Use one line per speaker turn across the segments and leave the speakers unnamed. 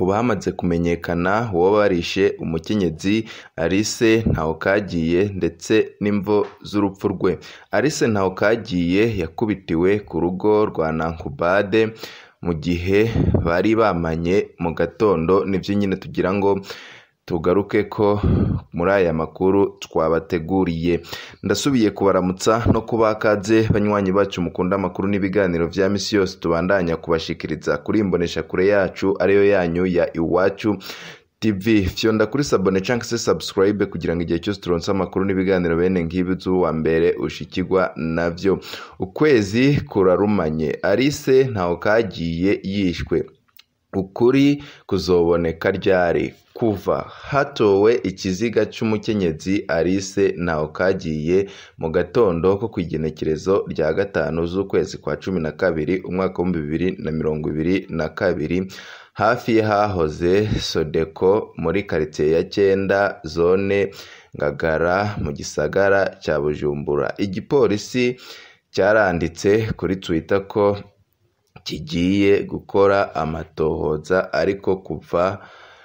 ku bamaze kumenyekana uwo barishe umukenyezi Alice Ntawukagiye ndetse n'imvo z'urupfu rwe Alice Ntawukagiye yakubitiwe ku rugo rwa Nankubade mu gihe bari bamanye mu gatondo nivyo nyine tugira ngo tugaruke ko muri aya makuru twabateguriye ndasubiye kubaramutsa no kubakaze banywanyi bacu mukunda amakuru n'ibiganiro vya misi yose tubandanya kubashikiriza kuri imbonesha kure yacu ariyo yanyu ya iwacu TV fyonda kuri sabone canke se subscribe kugira ngo igihe cyose turonse amakuru n'ibiganiro bene nk'ibi wa mbere ushikirwa navyo ukwezi kurarumanye Alice ntaho kagiye yishwe ukuri kuzoboneka ryari kuva hatowe ikiziga c'umukenyezi Alice ntaho kagiye mu gatondo ko kw'igenekerezo rya gatanu z'ukwezi kwa cumi na kabiri umwaka w'ibihumbi bibiri na mirongo ibiri na kabiri hafi y'ahahoze Sodeko muri karitsiye ya Cyenda zone Ngagara mu gisagara cya Bujumbura igipolisi cyaranditse kuri Twitter ko kigiye gukora amatohoza ariko kuva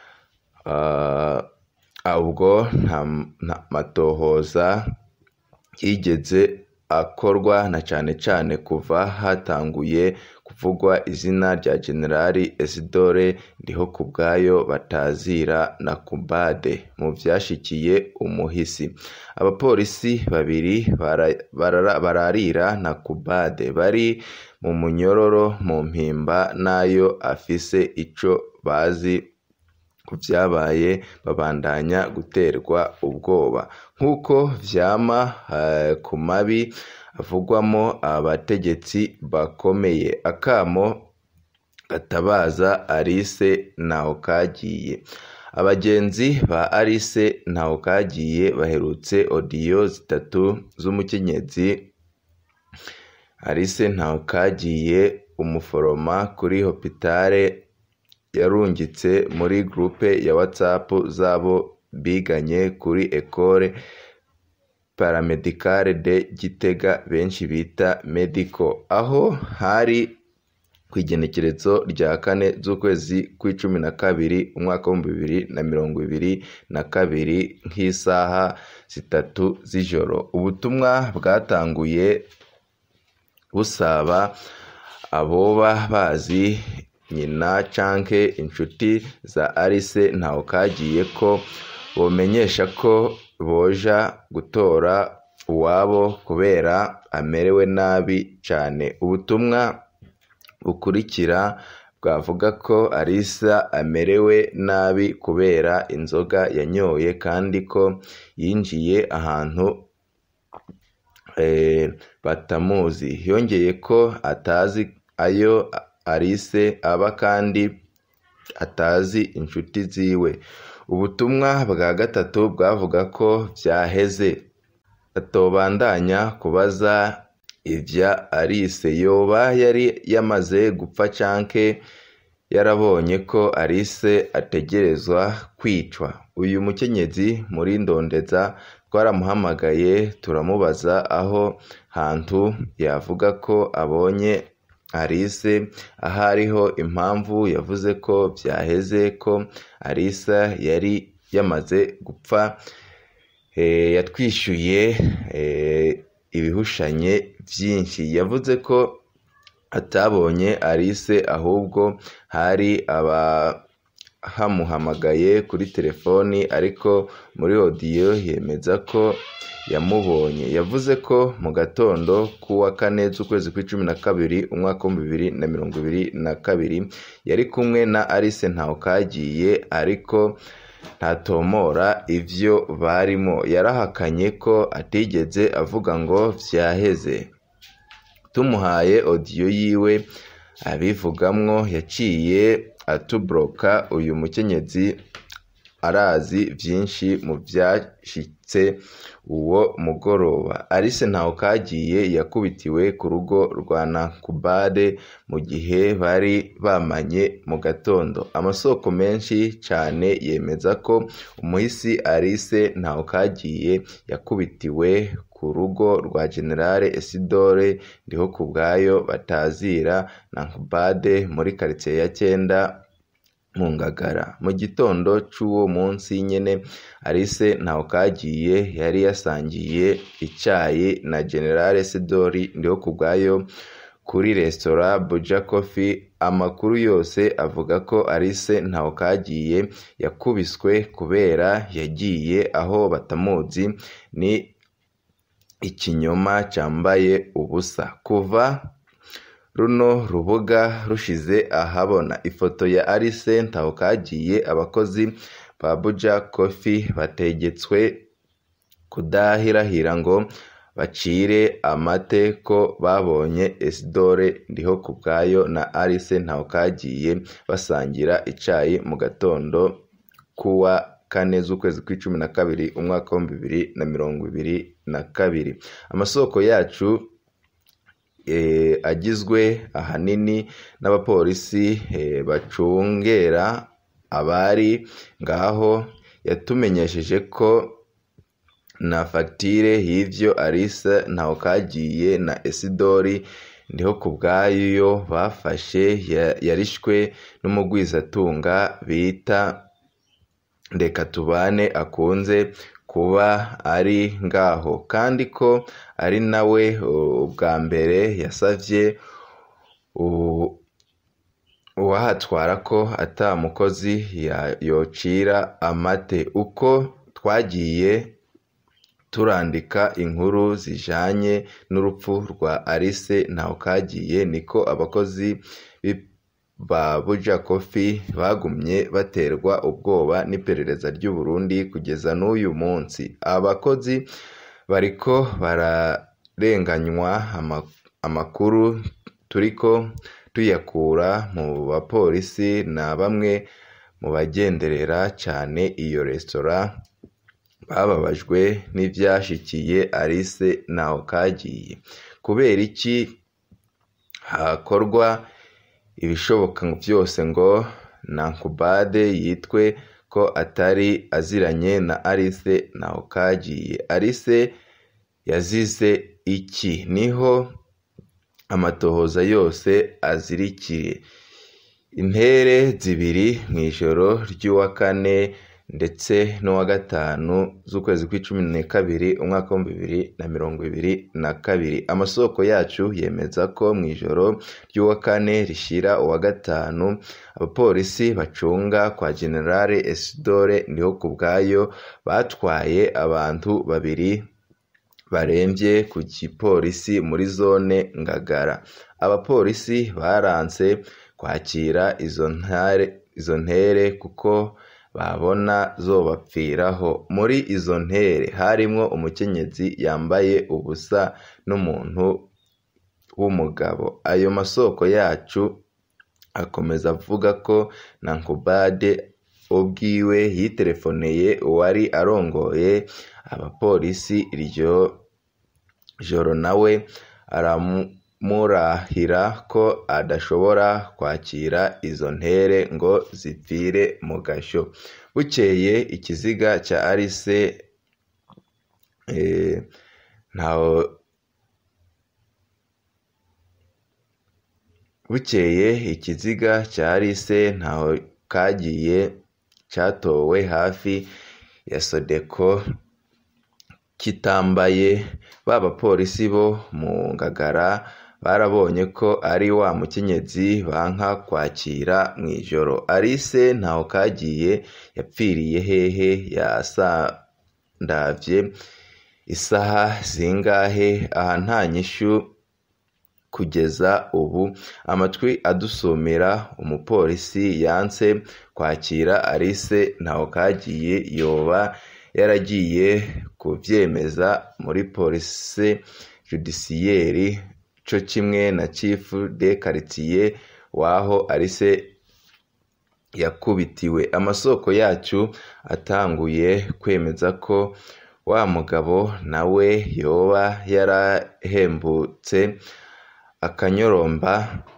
ubwo nta matohoza yigeze akorwa na cane cane kuva hatanguye kuvugwa izina rya generali Isidore Ndihokubwayo batazira na Kubade mu vyashikiye umuhisi abapolisi babiri bararira na Kubade bari mu munyororo mu mpimba nayo afise ico bazi ku vyabaye babandanya guterwa ubwoba nk'uko vyama ku mabi avugwamo abategetsi bakomeye akamo gatabaza Alice Ntawukagiye abagenzi ba Alice Ntawukagiye baherutse odiyo zitatu z'umukenyezi Alice Ntawukagiye umuforoma kuri hopitale yarungitse muri groupe ya WhatsApp zabo biganye kuri Ecole Paramedicale de Gitega benshi bita Medico aho hari kw'igenekerezo rya kane z'ukwezi kw'icumi na kabiri umwaka w'ibihumbi bibiri na mirongo ibiri na kabiri nk'isaha zitatu z'ijoro ubutumwa bwatanguye busaba aboba bazi nyina canke inshuti za Alice Ntawukagiye ko bomenyesha ko boja gutora uwabo kubera amerewe nabi cane ubutumwa bukurikira bwavuga ko Alice amerewe nabi kubera inzoga yanyoye kandi ko yinjiye ahantu batamuzi yongeye ko atazi ayo Alice aba kandi atazi inshuti ziwe ubutumwa bwa gatatu bwavuga ko vyaheze atobandanya kubaza ivya Alice yoba yari yamaze gupfa canke yarabonye ko Alice ategerezwa kwicwa uyu mukenyezi muri ndondeza twaramuhamagaye turamubaza aho hantu yavuga ko abonye Alice aho ariho impamvu yavuze ko vyaheze ko Alice yari yamaze gupfa yatwishyuye ibihushanye vyinshi yavuze ko atabonye Alice ahubwo hari abahamuhamagaye kuri telefoni ariko muri odiyo yemeza ko yamubonye yavuze ko mu gatondo k'uwa kane z'ukwezi kw'icumi na kabiri umwaka w'ibihumbi bibiri na mirongo ibiri na kabiri yari kumwe na Alice Ntawukagiye ariko ntatomora ivyo barimo yarahakanye ko atigeze avuga ngo vyaheze tumuhaye odiyo yiwe abivugamwo yaciye atubloka uyu mukenyezi arazi vyinshi mu vyashitse uwo mugoroba Alice Ntawukagiye yakubitiwe ku rugo rwa Nakubade mu gihe bari bamanye mu gatondo amasoko menshi cane yemeza ko umuhisi Alice Ntawukagiye yakubitiwe ku rugo rwa Generale Isidore Ndihokubwayo batazira Nakubade muri karitsiye ya Cyenda mu ngagara mu gitondo c'uwo munsi nyene Alice Ntawukagiye yari yasangiye icayi na General Sidori Ndihokubwayo kuri resitora Buja Coffee amakuru yose avuga ko Alice Ntawukagiye yakubiswe kubera yagiye aho batamuzi ni ikinyoma cambaye ubusa kuva runo rubuga rushize ahabona ifoto ya Alice Ntawukagiye abakozi ba Buja Coffee bategetswe kudahirahira ngo bacire amate ko babonye Isidore Ndihokubwayo na Alice Ntawukagiye basangira icayi mu gatondo kuwa kane z'ukwezi kw'icumi na kabiri umwaka w'ibihumbi bibiri na mirongo ibiri na kabiri amasoko yacu agizwe ahanini n'abapolisi bacungera abari ngaho yatumenyesheje ko na fagitire y'ivyo Alice Ntawukagiye na Isidori Ndihokubwayo bafashe yarishwe n'umugwizatunga bita Ndekatubane akunze kuba ari ngaho kandi ko ari nawe ubwa mbere yasavye uwahatwara ko ata mukozi yocira amate uko twagiye turandika inkuru zijanye n'urupfu rwa Alice Ntawukagiye niko abakozi ba Buja Coffee bagumye baterwa ubwoba n'iperereza ry'u Burundi kugeza n'uyu munsi abakozi bariko bararenganywa amakuru turiko tuyakura mu bapolisi na bamwe mu bagenderera cane iyo resitora bababajwe n'ivyashikiye Alice Ntawukagiye kubera iki hakorwa ibishoboka vyose ngo Nankubade yitwe ko atari aziranye na Alice Ntawukagiye Alice yazize iki niho amatohoza yose azirikiye intere zibiri mw'ijoro ry'uwa kane ndetse n'uwa gatanu z'ukwezi kw'icumi na kabiri umwaka w'ibihumbi bibiri na mirongo ibiri na kabiri amasoko yacu yemeza ko mw'ijoro ry'uwa kane rishira uwa gatanu abapolisi bacunga kwa generale Isidore Ndihokubwayo batwaye abantu babiri baremvye ku gipolisi muri zone Ngagara abapolisi baranse kwakira izo ntare izo ntere kuko babona zobapfiraho muri izo ntere harimwo umukenyezi yambaye ubusa n'umuntu w'umugabo ayo masoko yacu akomeza avuga ko Nankubade ubwiwe yitelefoneye uwari arongoye abapolisi iryo joro nawe aramurahira ko adashobora kwakira izo ntere ngo zipfire mu gasho bukeye ikiziga ca Alice ntaho bukeye ikiziga ca Alice ntaho kagiye catowe hafi ya Sodeko kitambaye ba bapolisi bo mu Ngagara barabonye ko ari wa mukenyezi banka kwakira mw'ijoro Alice Ntawukagiye yapfiriye hehe yasandavye isaha zingahe aha nta nyishu kugeza ubu amatwi adusumira umupolisi yanse kwakira Alice Ntawukagiye yoba yaragiye kuvyemeza muri police judiciaire co kimwe na chief de quartier waho Alice yakubitiwe amasoko yacu atanguye kwemeza ko wa mugabo nawe yoba yarahembutse akanyoromba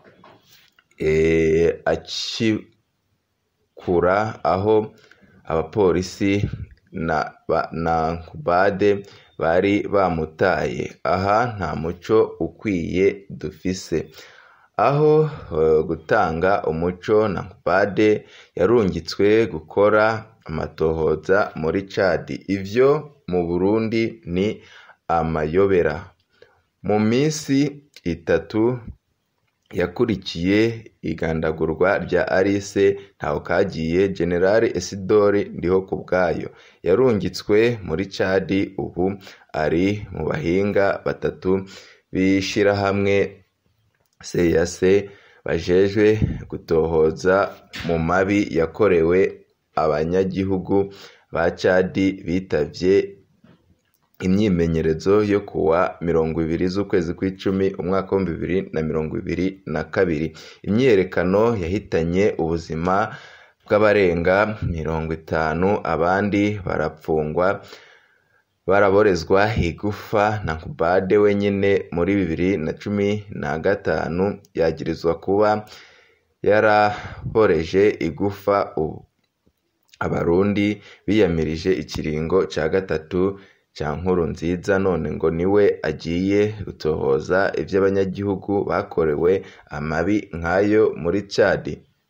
acikura aho abapolisi na Nankubade bari bamutaye aha nta muco ukwiye dufise aho gutanga umuco na Nkubade yarungitswe gukora amatohoza muri Chad ivyo mu Burundi ni amayobera mu minsi itatu yakurikiye igandagurwa rya Alice Ntawukagiye General Isidore Ndihokubwayo yarungitswe muri Chad ubu ari mu bahinga batatu b'ishirahamwe CAC bajejwe gutohoza mu mabi yakorewe abanyagihugu ba Chad bitavye imyimenyerezo yo kuwa mirongo ibiri z'ukwezi kw'icumi umwaka w'ibihumbi bibiri na mirongo ibiri na kabiri imyiyerekano yahitanye ubuzima bw'abarenga mirongo itanu abandi barapfungwa baraborezwa igufa na Nkubade wenyine muri bibiri na cumi na gatanu yagirizwa kuba yaraboreje igufa ubu abarundi biyamirije ikiringo ca gatatu ca Nkurunziza none ngo niwe agiye gutohoza ivy'abanyagihugu bakorewe amabi nk'ayo muri Chad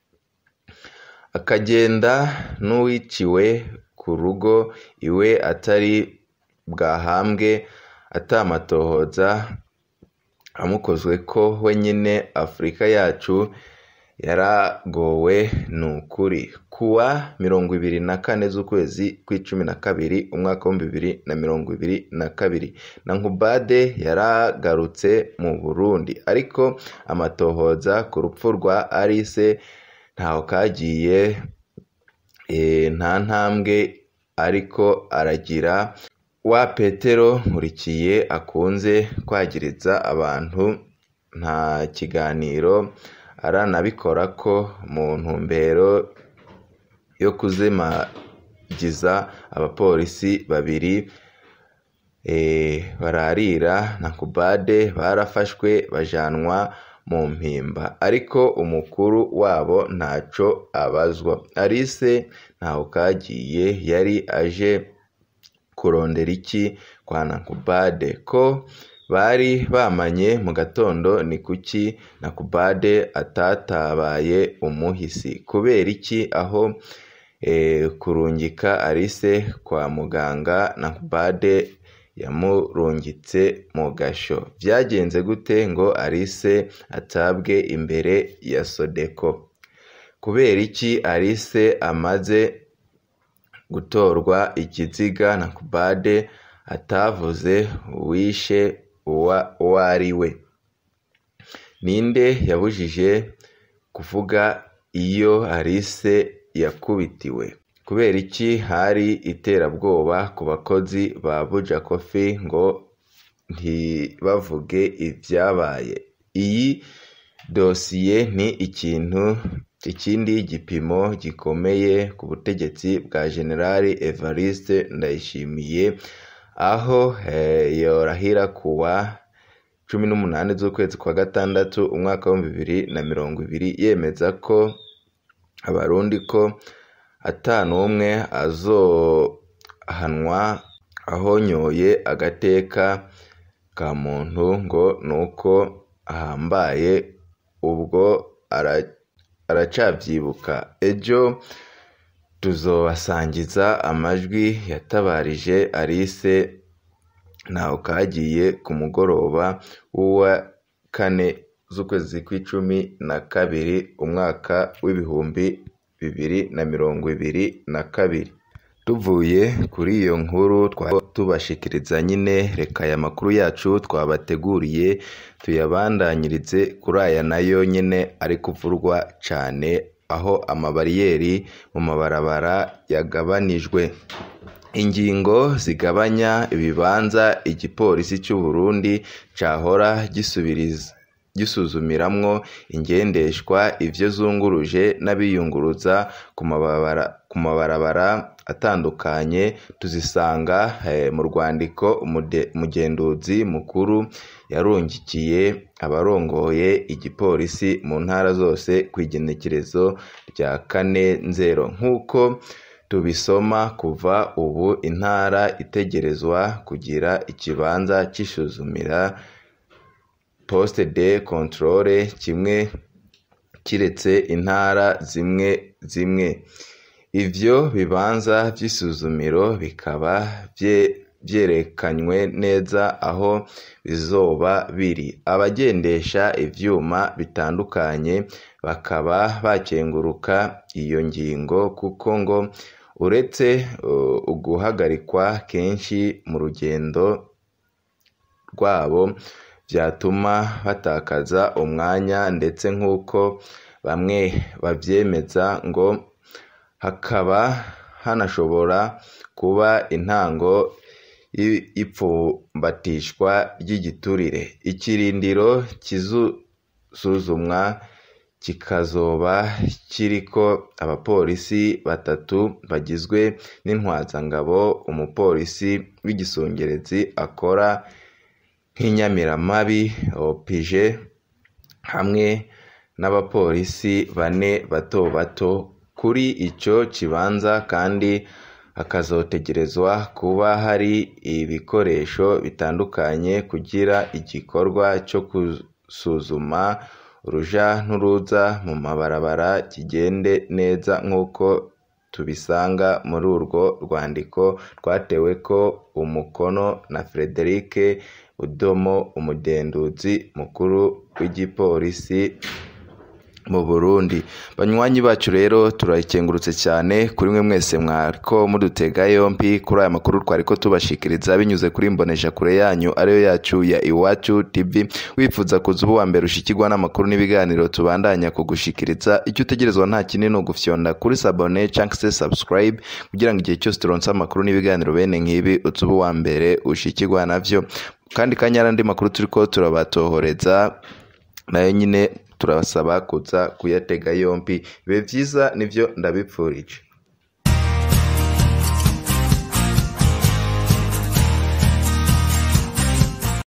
akagenda n'uwiciwe ku rugo iwe atari bwahambwe atamatohoza amukozweko wenyine Afurika yacu yaragowe nukuri kuwa mirongo ibiri na kane z'ukwezi kw'icumi na kabiri umwaka w'ibihumbi bibiri na mirongo ibiri na kabiri na Nkubade yaragarutse mu Burundi ariko amatohoza ku rupfu rwa Alice Ntawukagiye nta ntambwe ariko aragira wa Petero Nkurikiye akunze kwagiriza abantu nta kiganiro aranabikorako mu ntumbero yo kuzimagiza abapolisi babiri bararira na Nkubade barafashwe bajanwa mu mpimba ariko umukuru wabo ntaco abazwa Alice Ntawukagiye yari aje kurondera iki kwa Nkubade ko bari bamanye mu gatondo ni kuki Nkubade atatabaye umuhisi kubera iki aho kurungika Alice kwa muganga Nkubade yamurungitse mu gasho byagenze gute ngo Alice atabwe imbere ya Sodeko kubera iki Alice amaze gutorwa ikiziga Nkubade atavuze uwishe uwo ari we ninde yabujije kuvuga iyo Alice yakubitiwe kubera iki hari iterabwoba ku bakozi ba Buja Coffee ngo ntibavuge ibyabaye iyi dosiye ni ikintu ikindi gipimo gikomeye ku butegetsi bwa General Evariste Ndayishimiye aho yorahira kuwa cumi n'umunani z'ukwezi kwa gatandatu umwaka w'ibihumbi bibiri na mirongo ibiri yemeza ko abarundi ko ata n'umwe azohanwa ahonyoye agateka ka muntu ngo nuko ahambaye ubwo aracavyibuka ejo tuzobasangiza amajwi yatabarije Alice Ntawukagiye ku mugoroba w'uwa kane z'ukwezi kw'icumi na kabiri umwaka w'ibihumbi bibiri na mirongo ibiri na kabiri tuvuye kuri iyo nkuru tubashikiriza nyine reka aya makuru yacu twabateguriye tuyabandanyirize kuri aya nayo nyine ari kuvurwa cyane aho amabariyeri mu mabarabara yagabanijwe ingingo zigabanya ibibanza igipolisi cy'u Burundi cahora gisubiriza gisuzumiramwo ingendeshwa ivyo zunguruje n'abiyunguruza ku mabarabara atandukanye tuzisanga mu rwandiko umugenduzi mukuru yarungikiye abarongoye igipolisi mu ntara zose ku igenekerezo rya kane nzero nk'uko tubisoma kuva ubu intara itegerezwa kugira ikibanza c'isuzumira poste de controle kimwe kiretse intara zimwe zimwe ivyo bibanza vy'isuzumiro bikaba vyerekanywe neza aho bizoba biri abagendesha ivyuma bitandukanye bakaba bakenguruka iyo ngingo kuko ngo uretse uguhagarikwa kenshi mu rugendo rwabo vyatuma batakaza umwanya ndetse nk'uko bamwe bavyemeza ngo hakaba hanashobora kuba intango y'ipfumbatishwa ry'igiturire ikirindiro kizusuzumwa kikazoba kiriko abapolisi batatu bagizwe n'intwazangabo umupolisi w'igisongerezi akora nk'inyamiramabi opije hamwe n'abapolisi bane bato bato kuri ico kibanza kandi hakazotegerezwa kuba hari ibikoresho bitandukanye kugira igikorwa co gusuzuma uruja n'uruza mu mabarabara kigende neza nk'uko tubisanga muri urwo rwandiko rwateweko umukono na Frederic Udomo umugenduzi mukuru w'igipolisi mu Burundi banywanyi bacu rero turayikengurutse cyane kuri mwe mwese mwariko mudutega yompi kuri aya makuru twariko tubashikiriza binyuze kuri mbonesha kure yanyu ariyo yacu ya Iwacu TV wifuza kuza ubu wa mbere ushikirwa n'amakuru n'ibiganiro tubandanya kugushikiriza icyo utegerezwa nta kinini no gufyonda kuri sabone cyangwa se subscribe kugira ngo igihe cyose turonse amakuru n'ibiganiro bene nk'ibi uza ubu wa mbere ushikirwa navyo kandi kanyara andi makuru turiko turabatohoreza nayo nyine turabasaba kuza kuyatega yompi bibe byiza nivyo ndabipfurije